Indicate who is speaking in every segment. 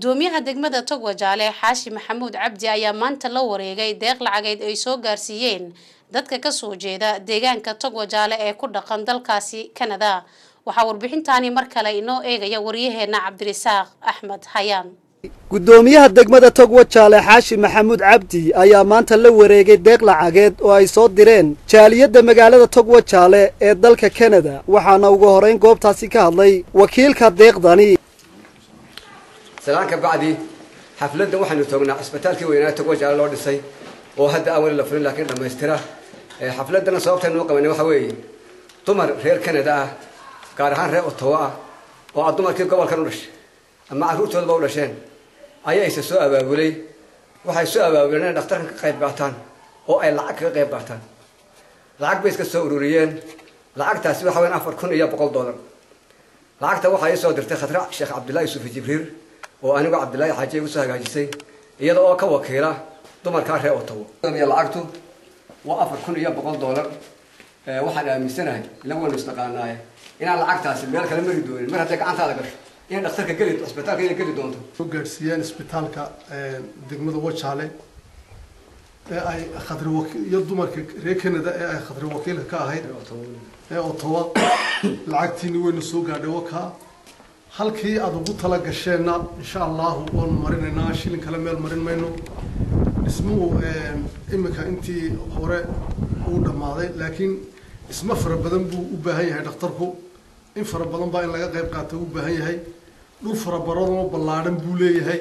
Speaker 1: gudoomiyaha degmada togwajaale xaashi maxamuud cabdi ayaa maanta la wareegay deeq lacageed ay soo gaarsiiyeen dadka kasoo jeeda deegaanka togwajaale ee ku dhaqan dalkaasi kanada waxaa warbixintaani mar kale inoo eegaya waryaheena cabdirisaaq axmed hayaan
Speaker 2: gudoomiyaha degmada togwajaale xaashi maxamuud cabdi ayaa maanta la wareegay deeq lacageed oo ay soo direen jaaliyadda magaalada togwajaale ee dalka kanada waxaana ugu horeyn goobtaasi ka hadlay wakiilka deeqdani
Speaker 3: salaan ka bacdi xafladdan waxaanu toognaa cisbitaalkii weynaa togwajaale loo dhisay oo hadda aan weli la furin laakiin dhammaystira xafladdana sababtaynu u qabanay waxa weeye dumar reer kanada ah gaar ahaan reer otowo ah oo a dumarkii gobolkan u dhashay ama carruurtoodaba u dhasheen ayaa isa soo abaabulay waxay soo abaabuleen inay dhakhtarkan ka qayb qaataan oo ay lacag kaga qayb qaataan lacag bay iska soo ururiyeen lacagtaasi waxa weyan afar kun iyo boqol dollar lacagta waxaa ii soo dirtay khatra sheekh cabdullahi yusufi jibriil oo anigoo cabdullaahi xaaji igu soo hagaajisay iyada oo ka wakiila dumarkaa reer otowo lacagtu waa afar kun iyo boqol dollar waxaan aaminsanahay ila waynu isnaqaanaaye inaan lacagtaasi meel kale mari doonin mar hadday gacantaada gasho inay dhakhtarka geli cisbitaalka inay geli doonto
Speaker 4: soo gaadhsiiyeen isbitaalka degmada wajaale ee ay khadri wakiil iyo dumarka reer canada ee ay khadri wakiilka ka ahayd ee otowa lacagtiini wayna soo gaadhay wakaa halkii aada ugu tala gasheenna insha allahu waanu marinaynaa shilin kale meel marin mayno dhismuhu imika intii hore uu dhammaaday laakiin dhismo fara badan buu u baahan yahay dhakhtarku in fara badan baa in laga qayb qaata u baahan yahay dhul fara badanoo ballaadhan buu leeyahay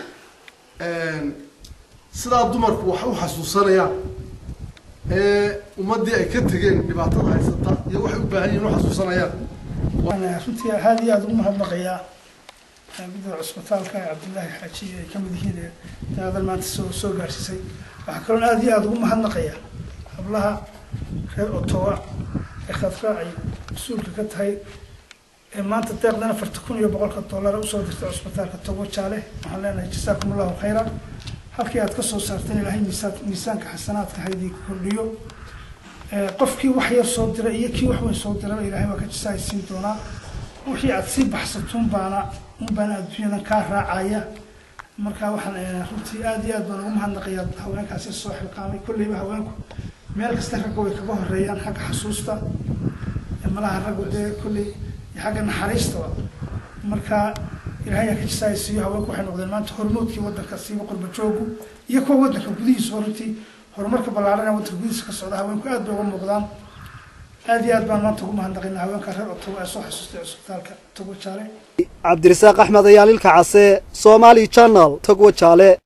Speaker 4: sidaa dumarku wax u xasuusanayaan ee ummaddii ay ka tegeen dhibaatada haysata iyo waxay u baahan yihin u xasuusanayaan
Speaker 5: runtii aad iyo aada ugu mahadnaqayaa gudida cusbitaalka cabdullaahi xaaji ay ka mid yihiin daadan maanta soo soo gaarsiisay waxaa kaloon aada iyo aada ugu mahadnaqayaa hablaha reer otowa ee khadra ay mas-uulka ka tahay ee maanta deeqdan afarta kun iyo boqolka dollar usoo dirtay cusbitaalka togo jaale waxaan leenahay jasaakum allahu khayran halkii aad kasoo saarteen ilaahay miisaan miisaanka xasanaadka haydii kordhiyo qofkii wax yar soo diray iyo kii wax weyn soo diraba ilaahay waa ka jasaaysiin doonaa wixii aad sii baxsatuun baana un baana adduunyadan kaa raacaya marka waxaan runtii aada iyo aad baan ugu mahadnaqayaa haweenkaasi soo xilqaamay kolleyba haweenku meel kasta ragga way kaga horeeyaan xagga xasuusta malaha raggu dee kolley iyo xagga naxariistaba marka ilaahay aa ka jasaaysiiyo haweenku waxay noqdeen maanta hormoodkii waddanka siiba qurba joogu iyo kuwa waddanka gudihiisa runtii horumarka ballaaran ee waddanka gudihiisa ka socda haweenku aad bay uga muuqdaan aad iyo aad baan maanta ugu mahadnaqaynaa haweenka reer otobo ee soo xasuustay cusbitaalka togo jaale
Speaker 2: cabdirisaaq axmed ayaalilka case somali channel togwajaale